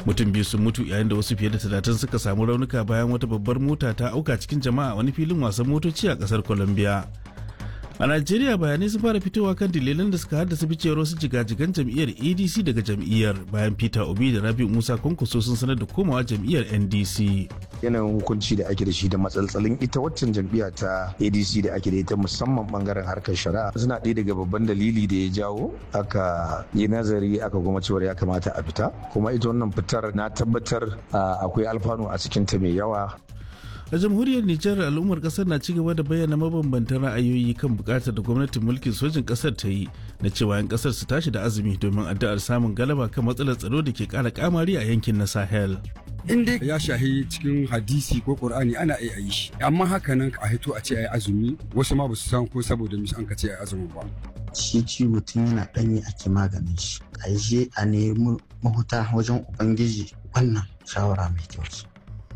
mutum biyu sun mutu yayin da wasu fiye da talatin suka samu raunuka bayan wata babbar mota ta auka cikin jama'a a wani filin wasan motoci a kasar colombia a najeriya bayanai sun fara fitowa kan dalilan da suka haddasa ficewar wasu jigajigan jam'iyyar adc daga jam'iyyar bayan peter obi da rabi musa kwankwaso sun sanar da komawa jam'iyyar ndc yanayin hukunci da ake da shi da matsaltsalin ita waccan jam'iyya ta adc da ake da ita musamman bangaren harkar shari'a suna ɗaya daga babban dalili da ya jawo aka yi nazari aka goma cewar ya kamata a fita kuma ita wannan fitar na tabbatar akwai alfanu a cikinta mai yawa a jamhuriyar nijar al'ummar kasar na cigaba da bayyana mabambantan ra'ayoyi kan bukatar da gwamnatin mulkin sojin kasar ta yi na cewa 'yan kasar su tashi da azumi domin addu'ar samun galaba kan matsalar tsaro da ke kara kamari a yankin na sahel in dai ya shahi cikin hadisi ko qur'ani ana iya yi shi amma haka nan a hito a ce ayi azumi wasu ma ba su san ko saboda mis an ka ce ayi azumi ba shi ciwo tun yana danyi ake maganin shi a je a nemi mahuta wajen ubangiji wannan shawara mai kyau ce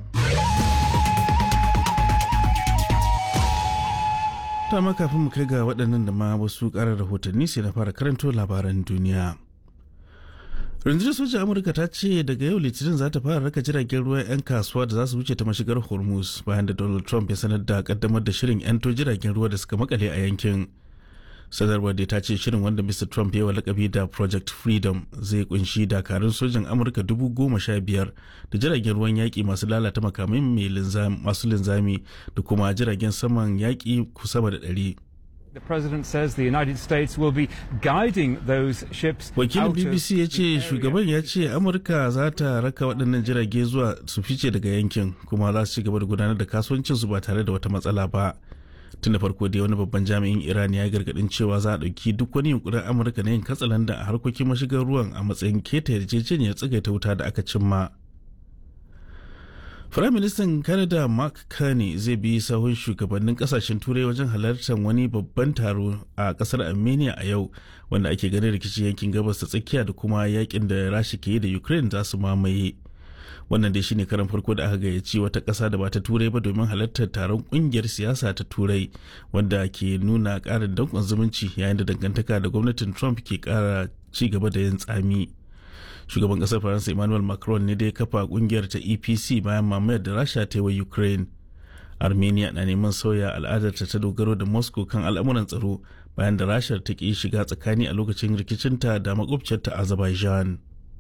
ta ma kafin mu kai ga waɗannan da ma wasu ƙarar rahotanni sai na fara karanto labaran duniya rundunar sojan amurka ta ce daga yau litinin za ta fara raka jiragen ruwan 'yan kasuwa da za su wuce ta mashigar hormuz bayan da donald trump ya sanar da kaddamar da shirin 'yanto jiragen ruwa da suka makale a yankin sanarwar da ta ce shirin wanda mr trump ya wa lakabi da project freedom zai kunshi dakarun sojan amurka dubu goma sha biyar da jiragen ruwan yaƙi masu lalata makamai masu linzami da kuma jiragen saman yaƙi sama da ɗari The president says the United States will be guiding those ships. Wakilin BBC ya ce shugaban ya ce Amurka za ta raka waɗannan jirage zuwa su fice daga yankin kuma za su ci gaba da gudanar da kasuwancinsu ba tare da wata matsala ba. Tun da farko dai wani babban jami'in Iran ya gargaɗin cewa za a ɗauki duk wani yunkurin Amurka na yin katsalanda a harkokin mashigar ruwan a matsayin keta yarjejeniyar tsagaita wuta da aka cimma. Firaministan Canada Mark Carney zai bi sahun shugabannin kasashen turai wajen halartar wani babban taro a kasar Armenia a yau wanda ake ganin rikicin yankin gabas ta tsakiya da kuma yakin da Rasha ke yi da Ukraine za su mamaye. Wannan dai shine karan farko da aka gayyaci wata ƙasa da ba ta turai ba domin halartar taron ƙungiyar siyasa ta turai wanda ke nuna ƙarin danƙon zumunci yayin da dangantaka da gwamnatin Trump ke ƙara ci gaba da yin tsami. shugaban kasar faransa emmanuel macron ne da ya kafa kungiyar ta epc bayan mamayar da rasha ta yi wa ukraine armenia na neman sauya al'adarta ta dogaro da moscow kan al'amuran tsaro bayan da rasha ta ki shiga tsakani a lokacin rikicinta da makwabciyarta azerbaijan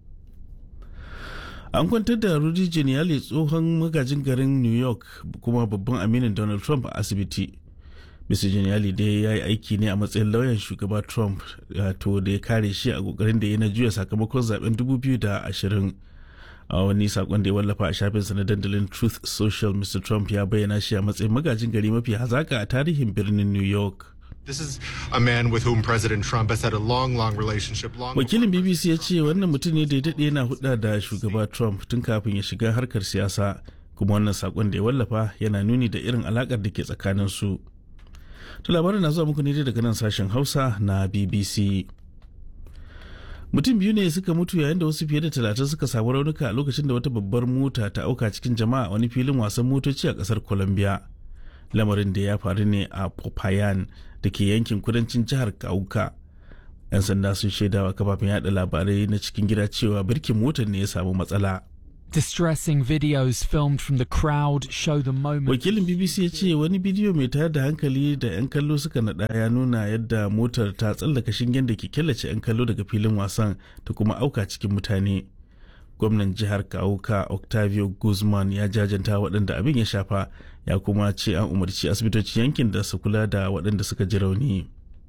an kwantar da rudy giuliani tsohon magajin garin new york kuma babban aminin donald trump a asibiti Mr. Giuliani dai ya yi aiki ne a matsayin lauyan shugaba Trump to da ya kare shi a kokarin da ya na juya sakamakon zaben 2020. A wani sakon da ya wallafa a shafinsa na dandalin Truth Social, Mr. Trump ya bayyana shi a matsayin magajin gari mafi hazaka a tarihin birnin New York. This is a man with whom President Trump has had a long, long relationship. Long Wakilin BBC ya ce wannan mutum ne da ya daɗe yana hudda da shugaba Trump tun kafin ya shiga harkar siyasa, kuma wannan sakon da ya wallafa yana nuni da irin alakar da ke tsakanin su. To labarin na zuwa muku ne daga nan sashen Hausa na BBC. Mutum biyu ne suka mutu yayin da wasu fiye da talatin suka samu raunuka a lokacin da wata babbar mota ta auka cikin jama'a wani filin wasan motoci a kasar Colombia. Lamarin da ya faru ne a Popayan da ke yankin kudancin jihar Kauka. 'Yan sanda sun shaidawa kafafen yada labarai na cikin gida cewa birkin motar ne ya samu matsala. Distressing videos filmed from the crowd show the moment. Wakilin BBC ya ce wani bidiyo mai tayar da hankali da 'yan kallo suka naɗa ya nuna yadda motar ta tsallaka shingen da ke killace 'yan kallo daga filin wasan ta kuma auka cikin mutane. Gwamnan jihar Kauka Octavio Guzman ya jajanta waɗanda abin ya shafa ya kuma ce an umarci asibitocin yankin da su kula da waɗanda suka ji rauni.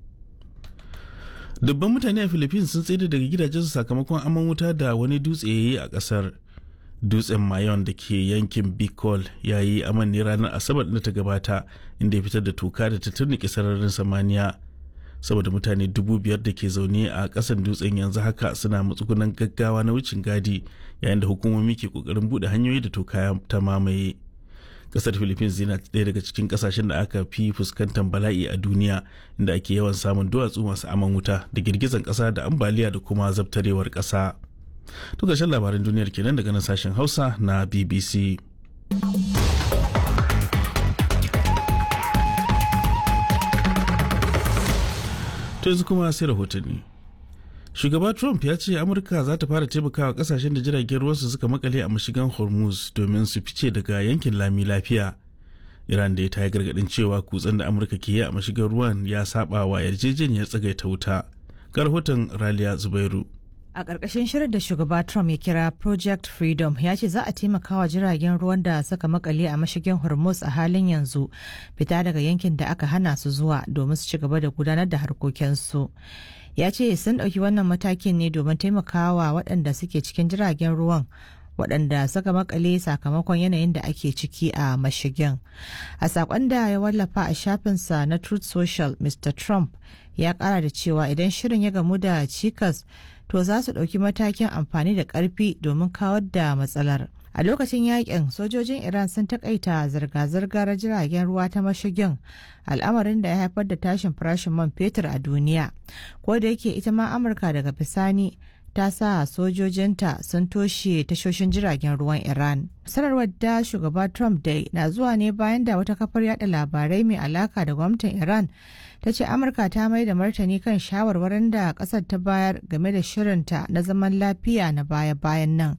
Dubban mutane a Philippines sun tsere daga gidajensu sakamakon aman wuta da wani dutse ya yi a ƙasar. dutsen mayon da ke yankin bicol ya yi aman ne ranar asabar da ta gabata inda ya fitar da toka da ta turnike sararin samaniya saboda mutane dubu biyar da ke zaune a kasan dutsen yanzu haka suna matsugunan gaggawa na wucin gadi yayin da hukumomi ke kokarin bude hanyoyi da toka ta mamaye kasar philippines yana ɗaya daga cikin kasashen da aka fi fuskantar bala'i a duniya inda ake yawan samun duwatsu masu aman wuta da girgizan ƙasa da ambaliya da kuma zabtarewar ƙasa. To ƙarshen labaran duniyar kenan daga nan sashen Hausa na BBC. To yanzu kuma sai rahotanni. shugaba trump ya ce amurka za ta fara taimakawa kasashen da jiragen ruwansu suka makale a mashigan hormuz domin su fice daga yankin lami lafiya iran da ta yi gargadin cewa kutsen da amurka ke yi a mashigar ruwan ya saba wa yarjejeniyar tsagaita wuta ga rahoton raliya zubairu A ƙarƙashin shirin da shugaba Trump ya kira Project Freedom ya ce za a taimaka wa jiragen ruwan da suka makale a mashigin Hormuz a halin yanzu fita daga yankin da aka hana su zuwa domin su ci gaba da gudanar da harkokinsu. Ya ce sun ɗauki wannan matakin ne domin taimakawa waɗanda suke cikin jiragen ruwan waɗanda suka makale sakamakon yanayin da ake ciki a mashigin. A saƙon da ya wallafa a shafinsa na Truth Social, Mr. Trump ya ƙara da cewa idan shirin ya gamu da cikas to za su ɗauki matakin amfani da ƙarfi domin kawar da matsalar. A lokacin yakin sojojin Iran sun takaita zirga-zirgar jiragen ruwa ta mashigin al'amarin da ya haifar da tashin farashin man fetur a duniya. Ko da yake ita ma Amurka daga bisani ta sa sojojinta sun toshe tashoshin jiragen ruwan Iran. Sanarwar da shugaba Trump dai na zuwa ne bayan da wata kafar yada labarai mai alaka da gwamnatin Iran ta ce Amurka ta mai da martani kan shawarwarin da kasar ta bayar game da shirinta na zaman lafiya na baya-bayan nan.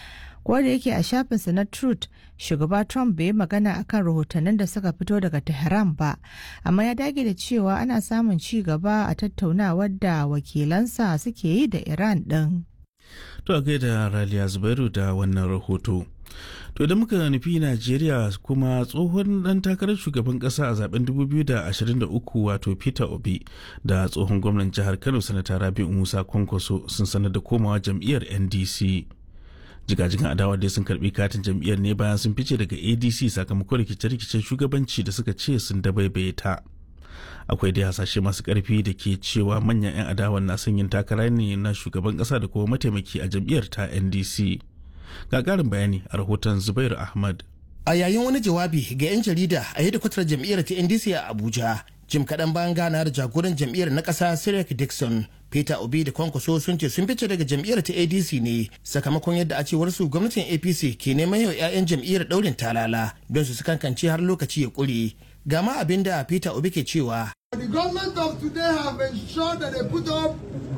Ko da yake a shafinsa na Truth, shugaba Trump bai yi magana akan rahotannin da suka fito daga Tehran ba, amma ya dage da cewa ana samun ci gaba a tattaunawar da wakilansa suke yi da Iran ɗin. To a gaida Raliya Zubairu da wannan rahoto. To da muka nufi Najeriya kuma tsohon dan takarar shugaban kasa a zaben 2023 wato Peter Obi da tsohon gwamnan jihar Kano sanata Rabi'u Musa Kwankwaso sun sanar da komawa jam'iyyar NDC. jigajigan adawa dai sun karbi katin jam'iyyar ne bayan sun fice daga adc sakamakon rikice-rikicen shugabanci da suka ce sun dabaibaye ta akwai dai hasashe masu karfi da ke cewa manyan 'yan adawan na son yin takara ne na shugaban kasa da kuma mataimaki a jam'iyyar ta ndc ga karin bayani a rahoton zubairu ahmad a yayin wani jawabi ga 'yan jarida a hedikwatar jam'iyyar ta ndc a abuja jim kaɗan bayan gana da jagoran jam'iyyar na ƙasa Sirek Dixon Peter Obi da Kwankwaso sun ce sun fice daga jam'iyyar ta ADC ne sakamakon yadda a cewar su gwamnatin APC ke neman yau 'ya'yan jam'iyyar ɗaurin talala don su kankance har lokaci ya ƙure. Gama abin da Peter Obi ke cewa. The government of today have ensured that they put up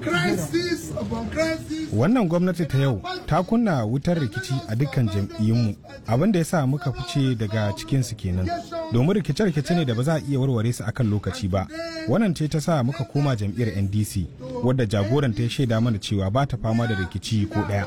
crisis upon crisis. Wannan gwamnati ta yau ta kunna wutar rikici a dukkan jam'iyyunmu abin da ya sa muka fice daga cikinsu kenan. Domin rikice-rikice ne da ba za a iya warware su akan lokaci ba. Wannan ce ta sa muka koma jam'iyyar NDC wadda jagoran ta ya shaida mana cewa ba ta fama da rikici ko ɗaya.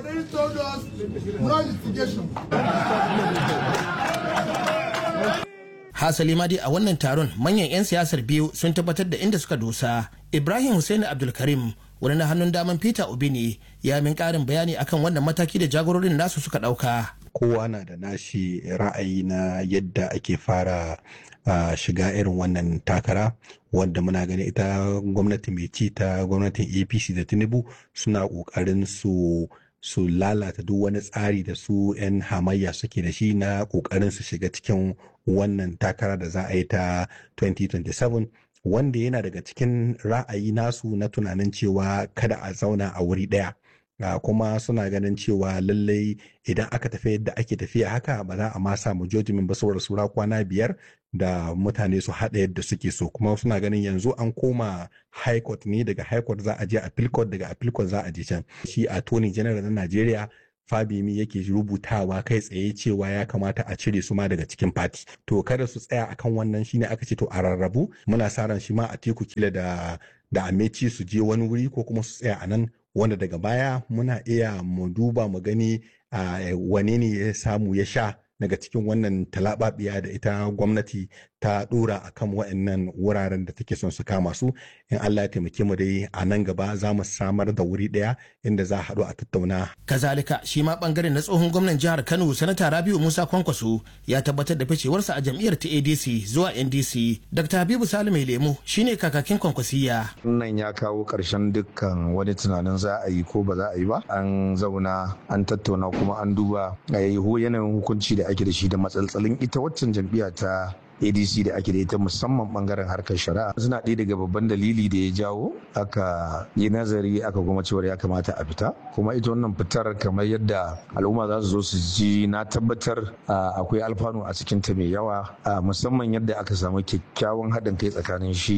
hasali ma dai a wannan taron manyan 'yan siyasar biyu sun tabbatar da inda suka dosa ibrahim hussein abdulkarim wani na hannun daman peter obi ne ya min karin bayani akan wannan mataki da jagororin nasu suka dauka kowa na da nashi ra'ayi na yadda ake fara uh, shiga irin wannan takara wanda muna gani ita gwamnati mai ci ta gwamnatin apc da tinubu suna kokarin su su lalata duk wani tsari da su 'yan hamayya suke da shi na kokarin su shiga cikin wannan takara da za a yi ta 2027 wanda yana daga cikin ra'ayi nasu na tunanin cewa kada a zauna a wuri ɗaya. Uh, kuma suna ganin cewa lallai idan aka tafi yadda ake tafiya haka ba za a ma samu jojimin ba saboda sura kwana biyar da mutane su haɗa yadda suke so kuma suna ganin yanzu an koma high court ne daga high court za a je appeal court daga appeal court za a je can shi attorney general na Najeriya Fabimi yake rubutawa kai tsaye cewa ya kamata a cire su ma daga cikin fati to kada su tsaya akan wannan shine aka ce to a rarrabu muna sa ran shi ma a teku kila da da ameci su je wani wuri ko kuma su tsaya a nan wanda daga baya muna iya mu duba mu gani a wane ne ya samu ya sha daga cikin wannan talababiya da ita gwamnati ta dora a kan wa'annan wuraren da take son su kama su in Allah ya taimake mu dai a nan gaba za mu samar da wuri daya inda za a haɗu a tattauna. Kazalika shi ma bangaren na tsohon gwamnan jihar Kano sanata Rabiu Musa Kwankwaso ya tabbatar da ficewarsa a jam'iyyar ta ADC zuwa NDC. Dr. Habibu Salu mai lemu shine kakakin Kwankwasiya. Nan ya kawo ƙarshen dukkan wani tunanin za a yi ko ba za a yi ba. An zauna an tattauna kuma an duba a yanayin hukunci da ake da shi da matsaltsalin ita waccan jam'iyya ta adc da ake da ita musamman bangaren harkar shari'a suna ɗaya daga babban dalili da ya jawo aka yi nazari aka kuma cewar ya kamata a fita kuma ita wannan fitar kamar yadda al'umma za su zo su ji na tabbatar akwai alfanu a cikin ta mai yawa musamman yadda aka samu kyakkyawan haɗin kai tsakanin shi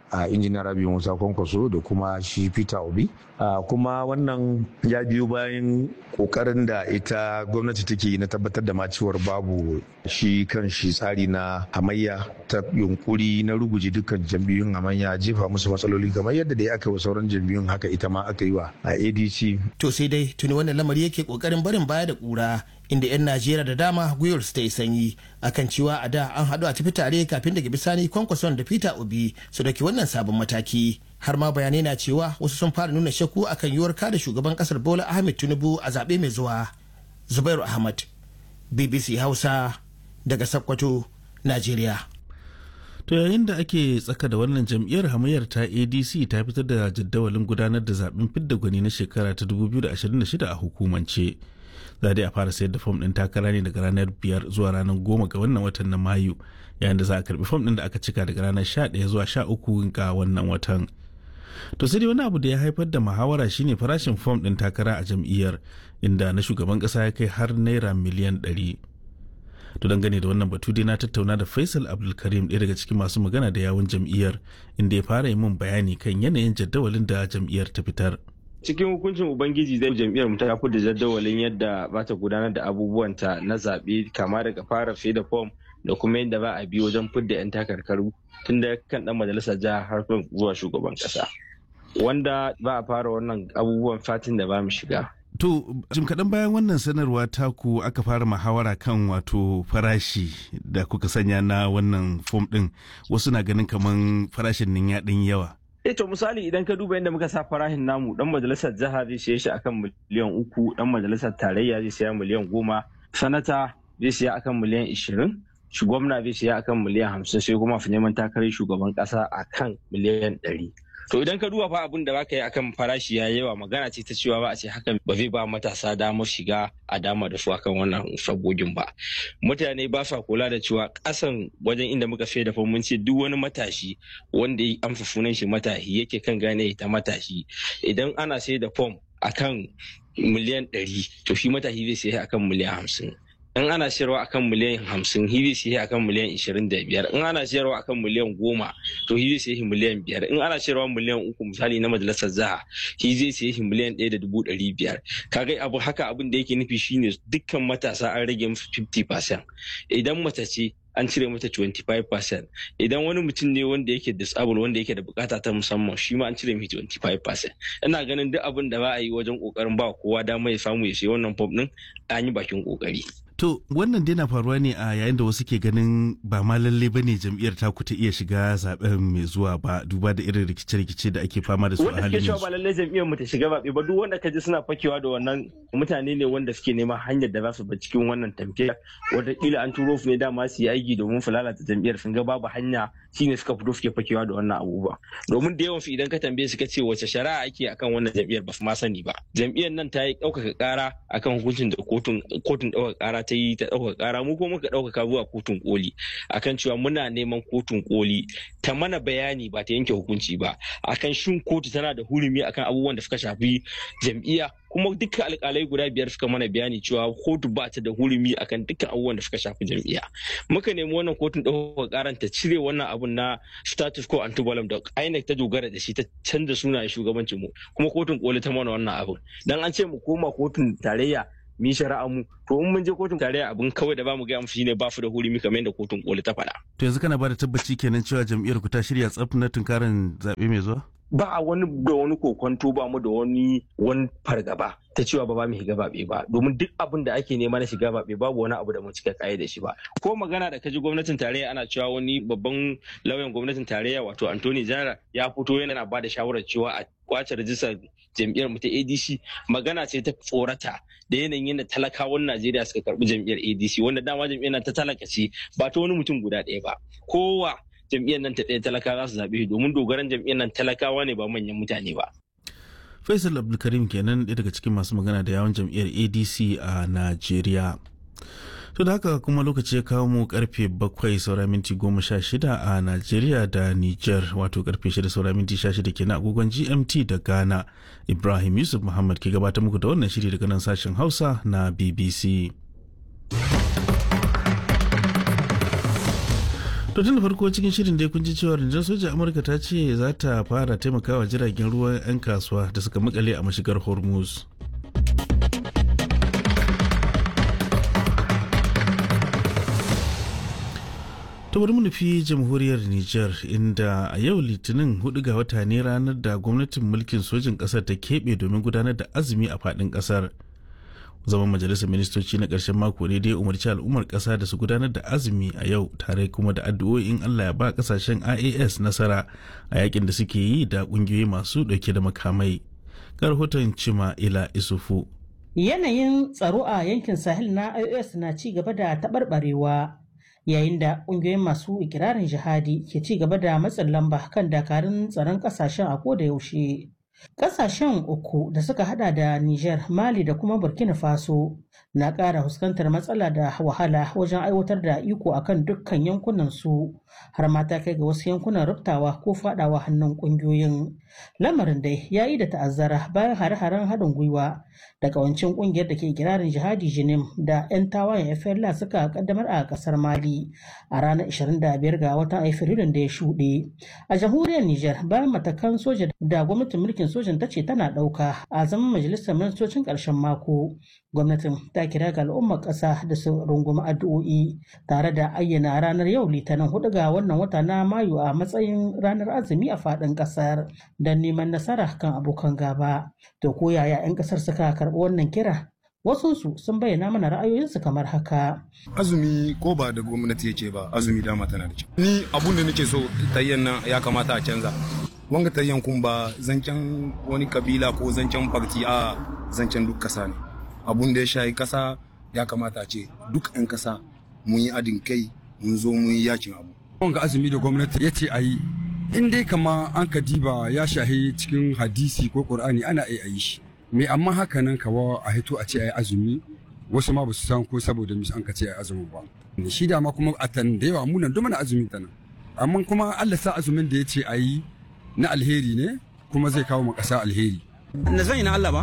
a injiniya rabi musa kwankwaso da kuma shi peter obi kuma wannan ya biyo bayan kokarin da ita gwamnati take na tabbatar da macewar babu shi kan shi tsari na hamayya ta yunkuri na ruguje dukkan jam'iyyun hamayya jefa musu matsaloli kamar yadda da aka wa sauran jam'iyyun haka ita ma aka yi wa a adc to sai dai tuni wannan lamari yake kokarin barin baya da kura inda 'yan najeriya da dama gwiwar su ta yi sanyi akan cewa a da an haɗu a tafi tare kafin daga bisani kwankwason da peter obi su dauki wannan sabon mataki har ma bayanai na cewa wasu sun fara nuna shakku akan yiwuwar kada shugaban kasar bola ahmed tinubu a zaɓe mai zuwa zubairu ahmad bbc hausa daga sakkwato najeriya To yayin da ake tsaka da wannan jam'iyyar hamayyar ta ADC ta fitar da jadawalin gudanar da zaben fidda gwani na shekara ta 2026 a hukumance. Za dai a fara sayar da fom ɗin takara ne daga ranar biyar zuwa ranar goma ga wannan watan na Mayu yayin da za a karbi fom ɗin da aka cika daga ranar 11 zuwa 13 ga wannan watan. To sai dai wani abu da ya haifar da muhawara shine farashin fom ɗin takara a jam'iyyar inda na shugaban ƙasa ya kai har naira miliyan ɗari. to dangane da wannan batu dai na tattauna da faisal abdulkarim ɗaya daga cikin masu magana da yawun jam'iyyar inda ya fara yi min bayani kan yanayin jadawalin da jam'iyyar ta fitar cikin hukuncin ubangiji zai jam'iyyar mu ta fi da jadawalin yadda ba ta gudanar da abubuwanta na zaɓe kama daga fara fi da fom da kuma yadda ba a bi wajen fidda 'yan takarkaru tun da kan dan majalisar jiha har zuwa shugaban kasa wanda ba a fara wannan abubuwan fatin da ba mu shiga To, jim kaɗan bayan wannan sanarwa taku aka fara muhawara kan wato farashi da kuka sanya na wannan fom ɗin wasu na ganin kaman farashin nan ya ɗan yawa. Eh to misali idan ka duba yadda muka sa farashin namu dan majalisar jiha zai siya shi akan miliyan uku dan majalisar tarayya zai siya miliyan goma sanata zai siya akan miliyan ishirin shi gwamna zai siya akan miliyan hamsin sai kuma fi neman takarar shugaban kasa akan miliyan ɗari. To idan ka duba fa abin da baka yi akan farashi ya yawa magana ce ta cewa ba a ce hakan ba zai ba matasa damar shiga a dama da su akan wannan fagogin ba. Mutane ba sa kula da cewa kasan wajen inda muka sai da mun ce duk wani matashi wanda ya amsa sunan shi matashi yake kan gane ta matashi idan ana sai da fom akan miliyan ɗari to shi matashi zai sai akan miliyan hamsin. in ana siyarwa akan miliyan hamsin hizi sai akan miliyan ishirin da biyar in ana siyarwa akan miliyan goma to hizi sai miliyan biyar in ana siyarwa miliyan uku misali na majalisar zaha hizi sai miliyan ɗaya da dubu ɗari biyar kaga abu haka abin da yake nufi shine dukkan matasa an rage musu 50% idan mace ce an cire mata 25% idan wani mutum ne wanda yake disable wanda yake da bukata ta musamman shi ma an cire mai 25% ina ganin duk abin da ba a yi wajen kokarin ba kowa dama ya samu ya sayi wannan pop din an yi bakin kokari To wannan dai na faruwa ne a yayin da wasu ke ganin ba ma lalle ba ne jam'iyyar taku ta iya shiga zaben mai zuwa ba duba da irin rikice-rikice da ake fama da su a halin yanzu. Wanda ke yanzu. ba lalle jam'iyyar mu ta shiga zaɓe ba duk wanda ka ji suna fakewa da wannan mutane ne wanda suke neman hanyar da za su bi cikin wannan tamfiyar wataƙila an turo su ne dama su yi aiki domin su lalata jam'iyyar sun ga babu hanya shine suka fito suke fakewa da wannan abubuwa domin da yawan su idan ka tambaye su ka ce wace shari'a ake akan wannan jam'iyyar ba su ma sani ba jam'iyyar nan ta yi ɗaukaka ƙara akan hukuncin da kotun kotun ɗaukaka ƙara ta yi ta ɗaukaka ƙara mu kuma muka ɗaukaka zuwa kotun koli akan cewa muna neman kotun koli ta mana bayani ba ta yanke hukunci ba akan shin kotu tana da hurumi akan abubuwan da suka shafi jam'iyya kuma dukkan alkalai guda biyar suka mana bayani cewa kotu ba ta da hurumi akan dukkan abubuwan da suka shafi jam'iyya muka nemi wannan kotun ɗaukaka ƙaran ta cire wannan abun na status quo antibalam da INEC ta dogara da shi ta canza sunayen shugabancin mu kuma kotun koli ta mana wannan abun dan an ce mu koma kotun tarayya mi shari'a mu to in mun je kotun tarayya abin kawai da bamu gaya musu shine ba su da hurumi kamar yadda kotun koli ta faɗa To yanzu kana ba da tabbaci kenan cewa jam'iyyar ku ta shirya tsaf na tunkarin zaɓe mai zuwa? ba a wani da wani kokonto ba mu da wani wani fargaba ta cewa ba ba mu shiga baɓe ba domin duk abin da ake nema na shiga baɓe babu wani abu da mu cika kaye da shi ba ko magana da kaji gwamnatin tarayya ana cewa wani babban lauyan gwamnatin tarayya wato Anthony Jara ya fito yana ba da shawarar cewa a kwace rajistar jam'iyyar mu ta ADC magana ce ta tsorata da yanayin yadda talakawan Najeriya suka karbi jam'iyyar ADC wanda dama jam'iyyar nan ta talaka ce ba ta wani mutum guda ɗaya ba kowa jam'iyyar nan ta ɗaya talaka za su zaɓe domin dogaran jam'iyyar nan talakawa ne ba manyan mutane ba. Faisal Abdulkarim kenan ɗaya daga cikin masu magana da yawon jam'iyyar ADC a Najeriya. To da haka kuma lokaci ya kawo mu karfe bakwai saura minti goma sha shida a Najeriya da Niger wato karfe shida saura minti sha shida kenan agogon GMT da Ghana. Ibrahim Yusuf Muhammad ke gabatar muku da wannan shiri daga nan sashen Hausa na BBC. To tun da farko cikin shirin dai kun ji cewa rundunar sojan Amurka ta ce za ta fara taimakawa jiragen ruwan 'yan kasuwa da suka makale a mashigar Hormuz. ta bari mu nufi jamhuriyar Nijar inda a yau litinin hudu ga wata ne ranar da gwamnatin mulkin sojin ƙasar ta keɓe domin gudanar da azumi a faɗin ƙasar. zaman majalisar ministoci na ƙarshen mako ne dai umarci al'ummar ƙasa da su gudanar da azumi a yau tare kuma da addu'o'in Allah ya ba ƙasashen IAS nasara a yakin da suke yi da ƙungiyoyi masu ɗauke da makamai. Ga rahoton Cima Ila Isufu. Yanayin tsaro a yankin Sahel na IAS na ci gaba da taɓarɓarewa yayin da ƙungiyoyin masu ikirarin jihadi ke ci gaba da matsin lamba kan dakarun tsaron ƙasashen a koda yaushe. Ƙasashen uku da suka hada da Niger, Mali da kuma Burkina Faso na ƙara fuskantar matsala da wahala wajen aiwatar da iko akan dukkan yankunan su har ma ta kai ga wasu yankunan rubtawa ko fadawa hannun ƙungiyoyin. Lamarin dai ya yi da ta'azzara bayan hare-haren haɗin gwiwa da ƙawancin ƙungiyar da ke kirarin jihadi Jinim da 'yan tawayen FLA suka kaddamar a ƙasar Mali a ranar 25 ga watan Afrilun da ya shuɗe. A jamhuriyar Niger bayan matakan soja da gwamnatin mulkin sojan ta ce tana ɗauka a zaman majalisar ministocin ƙarshen mako. Gwamnatin ta kira ga al'ummar ƙasa da su rungumi addu'o'i tare da ayyana ranar yau litinin hudu ga wannan wata na Mayu a matsayin ranar azumi a faɗin ƙasar don neman nasara kan abokan gaba. To ko yaya 'yan ƙasar suka karɓi wannan kira? Wasunsu sun bayyana mana ra'ayoyinsu kamar haka. Azumi ko ba da gwamnati ya ce ba azumi dama tana da kyau. Ni abun da nake so tayyan nan ya kamata a canza. Wanga tayyan kun ba zancen wani kabila ko zancen farti a zancen duk kasa ne. Abun da ya shayi kasa ya kamata a ce duk 'yan kasa mun yi adin kai mun zo mun yi yakin abu. Wanga azumi da gwamnati ya ce a yi in dai kama an ka diba ya shahi cikin hadisi ko qur'ani ana iya yi shi. me amma haka nan kawa a hito a ce a yi azumi wasu ma ba su san ko saboda mis an ka ce a yi azumi ba shi da ma kuma a tan da yawa munan duk mana azumi ta nan amma kuma Allah sa azumin da ya ce a yi na alheri ne kuma zai kawo mu ƙasa alheri na zan yi na Allah ba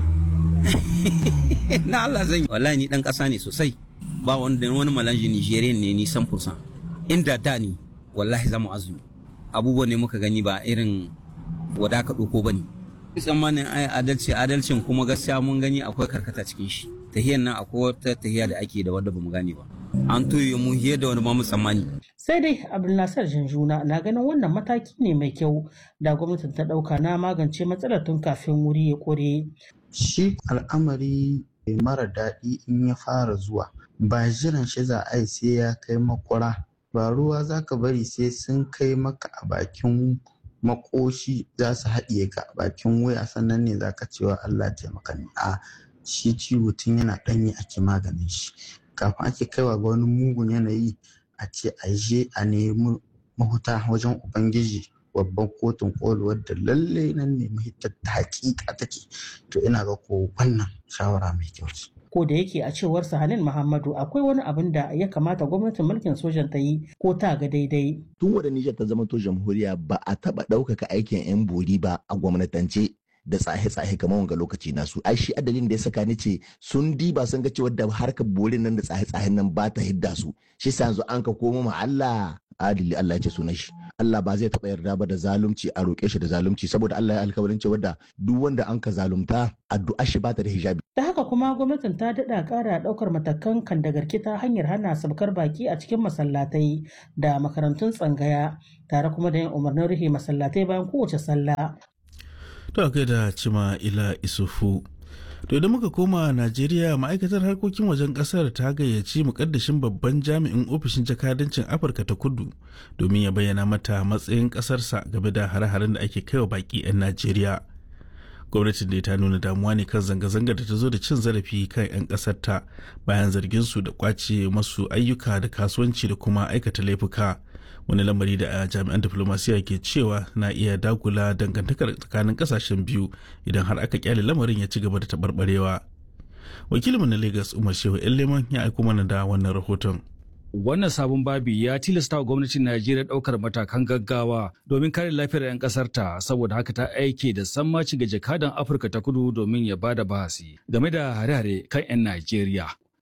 na Allah zan yi wallahi ni dan ƙasa ne sosai ba wanda wani malanji Nigerian ne ni 100% inda da ni wallahi zamu azumi abubuwan ne muka gani ba irin wada ka ɗauko ba ne tsammanin ai adalci adalcin kuma gaskiya mun gani akwai karkata cikin shi tahiyar nan akwai wata tahiya da ake da wadda bamu gane ba an toye mu hiye da wani ma mu tsammani sai dai abdulnasar janjuna na ganin wannan mataki ne mai kyau da gwamnatin ta dauka na magance matsalar tun kafin wuri ya kore shi al'amari mara daɗi in ya fara zuwa ba jiran shi za a yi sai ya kai makwara ba ruwa za ka bari sai sun kai maka a bakin makoshi za su haɗiye ka a bakin wuya sannan ne za ka cewa Allah taimaka ne a shi ciwo tun yana ɗanye ake maganin shi kafin ake kaiwa ga wani mugun yanayi a ce a je a nemi mahuta wajen ubangiji babban kotun koli wadda lalle nan ne mahitar ta hakika take to ina ga ko wannan shawara mai kyau ce ko da yake a cewar Sahanin Muhammadu akwai wani abin da ya kamata gwamnatin mulkin sojan ta yi ko ta ga daidai. Tun wadda Nijar ta zama to jamhuriya ba a taba ɗaukaka aikin 'yan bori ba a gwamnatance da tsahe-tsahe kamar wanga lokaci nasu ai shi adalin da ya saka ni ce sun diba sun ga cewa da harkar borin nan da tsahe-tsahen nan ba ta hidda su shi sa yanzu an ka komo ma Allah adili Allah ya ce sunan shi Allah ba zai taɓa yarda ba da zalunci a roƙe shi da zalunci saboda Allah ya alkawarin cewa da duk wanda an ka zalunta addu'a shi ba ta da hijabi. Da haka kuma gwamnatin ta daɗa ƙara ɗaukar matakan kan da garki ta hanyar hana sabkar baki a cikin masallatai da makarantun tsangaya tare kuma da yin umarnin rufe masallatai bayan kowace sallah. To a da cima ila isufu. To idan muka koma Najeriya ma'aikatar harkokin wajen kasar ta gayyaci mukaddashin babban jami'in ofishin jakadancin Afirka ta kudu domin ya bayyana mata matsayin kasarsa game da hare-haren da ake kaiwa baki 'yan Najeriya. Gwamnatin da ta nuna damuwa ne kan zanga-zanga da ta zo da cin zarafi kan 'yan kasarta bayan zargin su da kwace masu ayyuka da kasuwanci da kuma aikata laifuka. wani lamari da a jami'an diplomasiya ke cewa na iya dagula dangantakar tsakanin kasashen biyu idan har aka kyale lamarin ya ci gaba da taɓarɓarewa wakilinmu na lagos umar shehu leman ya aiko mana da wannan rahoton wannan sabon babi ya tilasta wa gwamnatin najeriya ɗaukar matakan gaggawa domin kare lafiyar 'yan ƙasarta saboda haka ta aike da sammaci ga jakadan afirka ta kudu domin ya bada bahasi game da hare-hare kan 'yan najeriya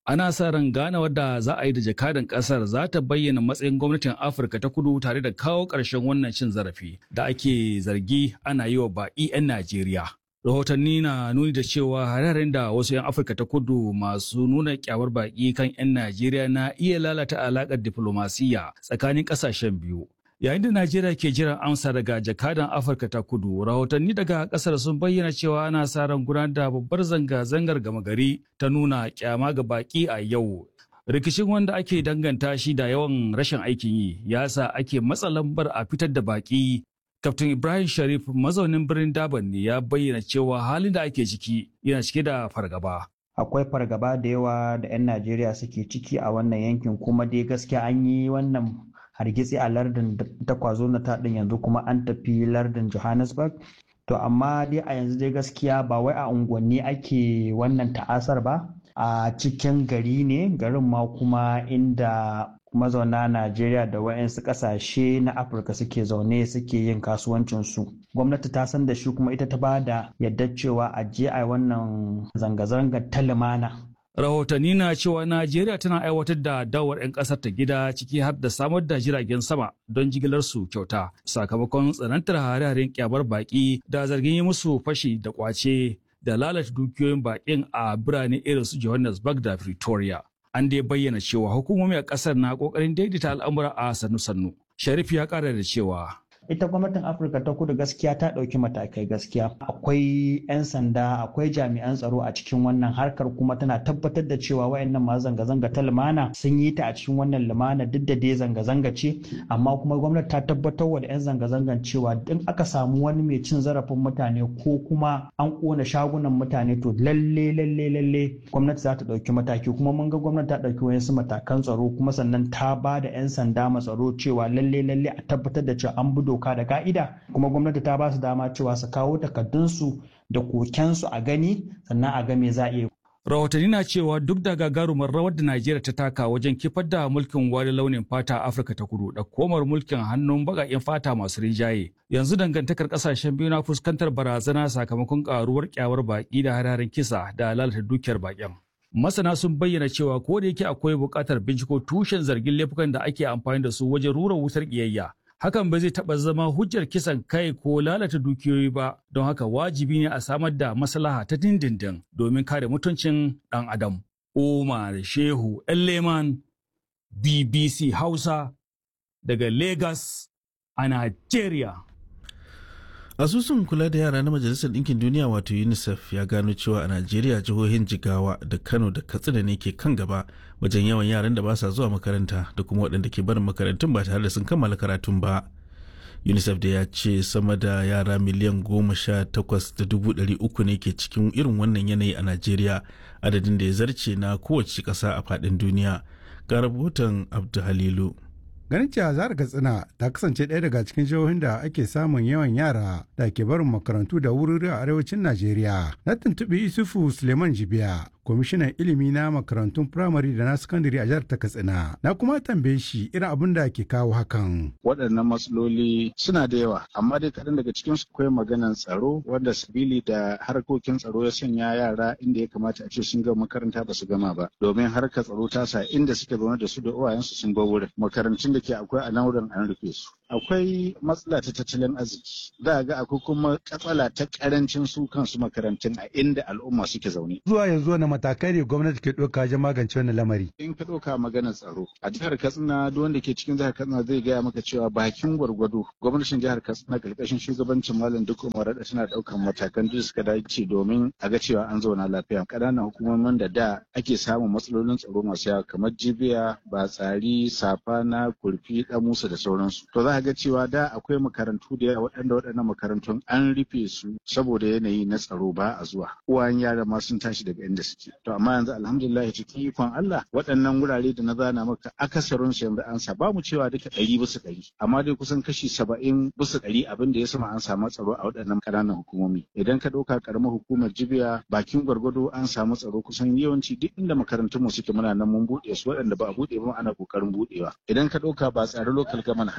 ana sa ran ganawar da za a yi da jakadan kasar za ta bayyana matsayin gwamnatin afirka ta kudu tare da kawo ƙarshen wannan cin zarafi da ake zargi ana yi wa baƙi 'yan najeriya rahotanni na nuni da cewa hararin da wasu 'yan afirka ta kudu masu nuna kyawar baƙi kan 'yan najeriya na iya lalata alaƙar diflomasiyya tsakanin ƙasashen biyu yayin da najeriya ke jiran amsa daga jakadan afirka ta kudu rahotanni daga kasar sun bayyana cewa ana sa ran gudanar da babbar zanga-zangar gama gari ta nuna kyama ga baki a yau rikicin wanda ake danganta shi da yawan rashin aikin yi ya sa ake matsa lambar a fitar da baki kaftin ibrahim sharif mazaunin birnin daban ne ya bayyana cewa halin da ake ciki yana cike da fargaba akwai fargaba da yawa da 'yan najeriya suke ciki a wannan yankin kuma dai gaskiya an yi wannan hargitsi a lardin ta kwazo na taɗin yanzu kuma an tafi lardin johannesburg to amma dai a yanzu dai gaskiya ba wai a unguwanni ake wannan ta'asar ba a cikin gari ne garin ma kuma inda mazauna najeriya da wayansu ƙasashe na afirka suke zaune suke yin kasuwancinsu gwamnati ta san da shi kuma ita ta ba da yadda cewa a je a wannan zanga-zangar ta lumana rahotanni na cewa najeriya tana aiwatar da dawar 'yan kasar ta gida ciki har da samar da jiragen sama don jigilar su kyauta sakamakon tsanantar hare-haren kyamar baki da zargin yi musu fashi da kwace da lalata dukiyoyin bakin a birane irin su johannesburg da pretoria an dai bayyana cewa hukumomi a kasar na kokarin daidaita al'amura a sannu-sannu sharif ya kara da cewa ita gwamnatin afirka ta kudu gaskiya ta ɗauki matakai gaskiya akwai 'yan sanda akwai jami'an tsaro a cikin wannan harkar kuma tana tabbatar da cewa wayannan masu zanga-zanga ta lumana sun yi ta a cikin wannan lumana duk da dai zanga-zanga ce amma kuma gwamnati ta tabbatar wa da 'yan zanga-zangan cewa in aka samu wani mai cin zarafin mutane ko kuma an kona shagunan mutane to lalle lalle lalle gwamnati za ta ɗauki mataki kuma mun ga gwamnati ta ɗauki wayansu matakan tsaro kuma sannan ta ba da 'yan sanda matsaro cewa lalle lalle a tabbatar da cewa an bi doka da ka'ida kuma gwamnati ta ba su dama cewa su kawo takardunsu da kokensu a gani sannan a ga me za a iya rahotanni na cewa duk da gagarumar rawar da najeriya ta taka wajen kifar da mulkin wari launin fata a afirka ta kudu da komar mulkin hannun bagaƙen fata masu rinjaye yanzu dangantakar kasashen biyu na fuskantar barazana sakamakon karuwar kyawar baki da hararen kisa da lalata dukiyar baƙin masana sun bayyana cewa ko da yake akwai buƙatar binciko tushen zargin laifukan da ake amfani da su wajen rura wutar ƙiyayya hakan ba zai taɓa zama hujjar kisan kai ko lalata dukiyoyi ba don haka wajibi ne a samar da maslaha ta dindindin domin kare mutuncin ɗan adam umar shehu leman bbc hausa daga lagos a nigeria asusun kula da yara na majalisar ɗinkin duniya wato unicef ya gano cewa a najeriya jihohin jigawa da kano da katsina ne ke kan gaba wajen yawan yaran da ba sa zuwa makaranta da kuma waɗanda ke barin makarantun ba tare da sun kammala karatun ba unicef da ya ce sama da yara miliyan goma sha takwas da dubu ɗari uku ne ke cikin irin wannan yanayi a najeriya adadin da ya zarce na kowace ƙasa a faɗin duniya ga rahoton abdu halilu ganin cewa jihar katsina ta kasance ɗaya daga cikin jihohin da ake samun yawan yara da ke barin makarantu da wurare a arewacin najeriya na tuntuɓi isufu suleiman jibiya kwamishinan ilimi na makarantun firamare da na sakandare a jihar ta katsina na kuma tambaye shi irin abin da ke kawo hakan waɗannan matsaloli suna da yawa amma dai kaɗan daga cikin su akwai maganan tsaro wanda sabili da harkokin tsaro ya sanya yara inda ya kamata a ce sun gama makaranta ba su gama ba domin harkar tsaro ta sa inda suke zaune da su da uwayensu sun bar wurin makarantun da ke akwai a nan wurin an rufe su akwai matsala ta tattalin arziki za a ga akwai kuma katsala ta karancin su kansu makarantun a inda al'umma suke zaune zuwa yanzu wani matakai ne gwamnati ke ɗauka wajen magance wannan lamari in ka ɗauka maganar tsaro a jihar katsina duk wanda ke cikin jihar katsina zai gaya maka cewa bakin gwargwado gwamnatin jihar katsina karkashin shugabancin malam duk umar da tana ɗaukan matakan da suka dace domin a ga cewa an zauna lafiya ƙananan hukumomin da da ake samun matsalolin tsaro masu yawa kamar jibiya batsari safana kurfi musa da sauransu to za ga cewa da akwai makarantu da yawa waɗanda waɗannan makarantun an rufe su saboda yanayi na tsaro ba a zuwa uwayen yara ma sun tashi daga inda suke to amma yanzu alhamdulillah cikin ikon Allah waɗannan wurare da na zana maka akasarin su yanzu an sa ba mu cewa duka ɗari bisa ɗari amma dai kusan kashi saba'in bisa ɗari abin da ya sama an samu tsaro a waɗannan ƙananan hukumomi idan ka ɗauka ƙaramar hukumar jibiya bakin gwargwado an samu tsaro kusan yawanci duk inda makarantun mu suke muna nan mun buɗe su waɗanda ba a buɗe ba ana ƙoƙarin buɗewa idan ka ɗauka ba tsare lokal gaman haka idan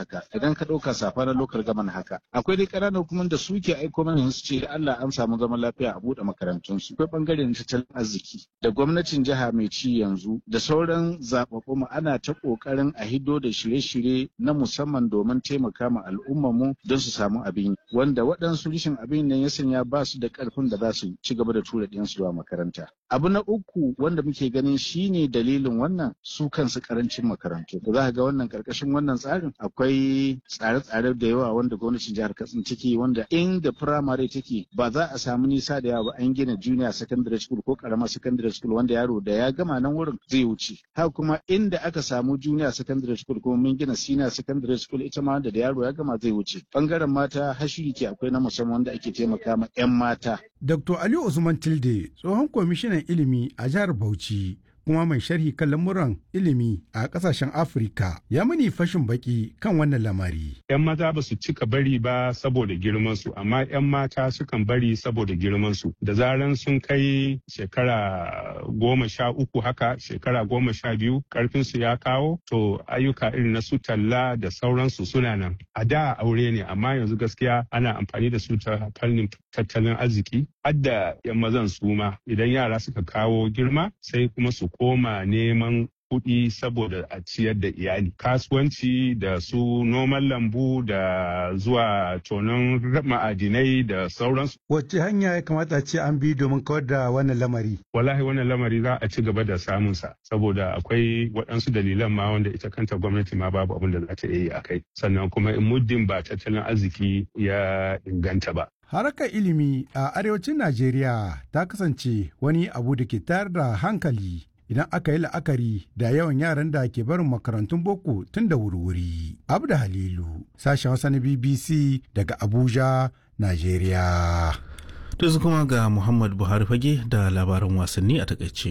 idan ka ɗauka safa na lokal gaman haka akwai dai ƙananan hukumar da suke aiko mana su ce Allah an samu zaman lafiya a buɗe makarantun su akwai bangaren tattalin arziki da gwamnatin jiha mai ci yanzu da sauran zaɓaɓɓu mu ana ta ƙoƙarin a hiddo da shirye-shirye na musamman domin taimaka ma al'ummar mu don su samu abin wanda waɗansu rashin abin nan ya sanya ba su da ƙarfin da za su ci gaba da tura ɗiyansu zuwa makaranta abu na uku wanda muke ganin shine dalilin wannan su kansu karancin makarantu da za ka ga wannan karkashin wannan tsarin akwai tsare-tsare da yawa wanda gwamnatin jihar katsina take wanda inda firamare take ba za a samu nisa da yawa ba an gina junior secondary school ko karamar secondary school wanda yaro da ya gama nan wurin zai wuce haka kuma inda aka samu junior secondary school kuma mun gina senior secondary school ita ma wanda da yaro ya gama zai wuce bangaren mata hashiri ke akwai na musamman wanda ake taimaka ma 'yan mata Dr. Ali Usman Tilde, tsohon kwamishinan ilimi a jihar Bauchi, kuma mai sharhi kan lamuran ilimi a kasashen Afirka, ya mani fashin baki kan wannan lamari. 'Yan maza ba su cika bari ba saboda girmansu, amma 'yan mata sukan bari saboda girmansu. Da zaran sun kai shekara goma sha uku haka, shekara goma sha biyu, karfinsu ya kawo, to ayyuka irin na su talla da sauransu suna nan. A da aure ne, amma yanzu gaskiya ana amfani da su ta fannin tattalin arziki. Hadda 'yan mazan su ma, idan yara suka kawo girma, sai kuma su koma neman kuɗi saboda a ciyar da iyali kasuwanci da su noman lambu da zuwa tonon ma'adinai da sauransu. Wacce hanya ya kamata ce an bi domin kawar da wannan lamari? Wallahi wannan lamari za a ci gaba da samunsa saboda akwai waɗansu dalilan ma wanda ita kanta gwamnati ma babu abin da za ta yi a kai sannan kuma in muddin ba tattalin arziki ya inganta ba. Harkar ilimi a arewacin Najeriya ta kasance wani abu da ke tayar da hankali idan aka yi la'akari da yawan yaran da ke barin makarantun boko tun da wuri-wuri. Abda Halilu, sashen Hausa na BBC daga Abuja, Najeriya. To su kuma ga Muhammad Buhari fage da labaran wasanni a takaice.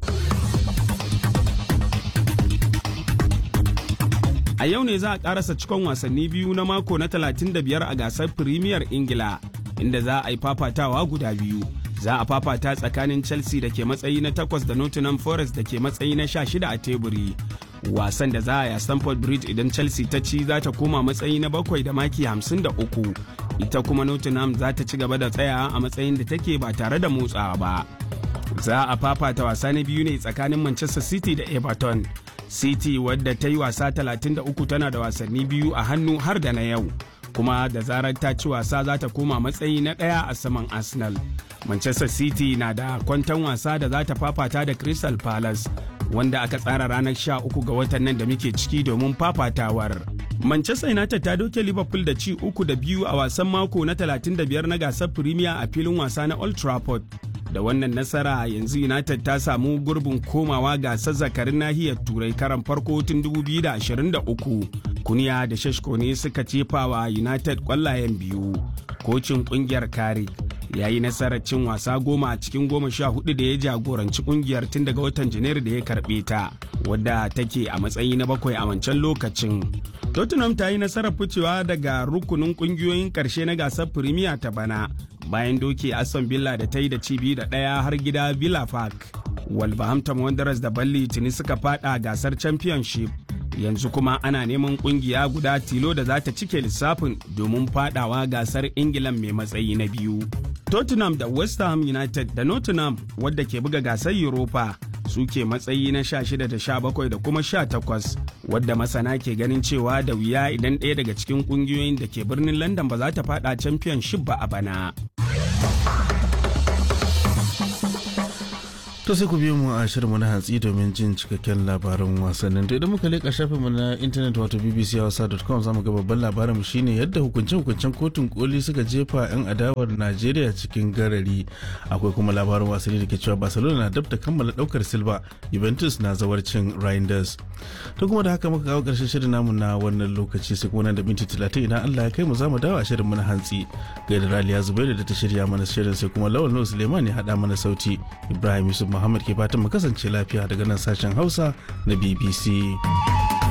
A yau ne za a karasa cikon wasanni biyu na mako na 35 a gasar Premier Ingila, inda za a yi fafatawa guda biyu. Za a fafata tsakanin Chelsea da ke matsayi na takwas da Nottingham Forest da ke matsayi na sha shida a teburi. Wasan da za a yi a Stamford Bridge idan Chelsea ta ci za ta koma matsayi na bakwai da maki hamsin da uku. Ita kuma Nottingham za ta ci gaba da tsayawa a matsayin da take ba tare da motsawa ba. Za a fafata wasa na biyu ne tsakanin Manchester City da Everton. City wadda ta yi wasa 33 tana da wasanni biyu a hannu har da na yau. Kuma da zarar ta ci wasa za ta koma matsayi na ɗaya a saman Arsenal. Manchester City na da kwantan wasa da za ta fafata da Crystal Palace wanda aka tsara ranar 13 ga watan nan da muke ciki domin fafatawar. Manchester United ta doke Liverpool da ci uku da biyu a wasan mako na 35 na gasar Premier a filin wasa na Old Trafford. da wannan nasara yanzu united ta samu gurbin komawa gasar zakarin nahiyar turai karan farko tun 2023 kuniya da shashko ne suka cefawa united kwallayen biyu kocin kungiyar kare ya yi nasarar cin wasa goma a cikin goma sha hudu da ya jagoranci kungiyar tun daga watan janairu da ya karbe ta wadda take a matsayi na bakwai a wancan lokacin tottenham ta yi nasarar ficewa daga rukunin kungiyoyin karshe na gasar firimiya ta bana bayan doke aston villa da ta yi da cibi da ɗaya har gida villa park wolverhampton wanderers da balli tuni suka fada gasar championship yanzu kuma ana neman kungiya guda tilo da za ta cike lissafin domin fadawa gasar ingilan mai matsayi na biyu tottenham da west ham united da nottingham wadda ke buga gasar europa suke matsayi na 16 da 17 da kuma 18 wadda masana ke ganin cewa da wuya idan ɗaya daga cikin ƙungiyoyin da ke birnin london ba za ta fada championship ba a bana To sai ku biyo mu a shirinmu na hantsi domin jin cikakken labarin wasannin. To idan muka leƙa shafinmu na intanet wato bbchausa.com zamu ga babban labarin shine yadda hukunce-hukuncen kotun koli suka jefa 'yan adawar Najeriya cikin garari. Akwai kuma labarin wasanni da ke cewa Barcelona na dab da kammala daukar Silva, Juventus na zawarcin Reinders. To kuma da haka muka kawo ƙarshen shirin namu na wannan lokaci sai kuma da minti talatin idan Allah ya kai mu zamu dawo a shirinmu na hantsi. Gaida Raliya Zubairu da ta shirya mana shirin sai kuma Lawal Nuhu Suleiman ya haɗa mana sauti. Ibrahim Yusuf Muhammad ke fatan mu kasance lafiya daga nan sashen Hausa na BBC.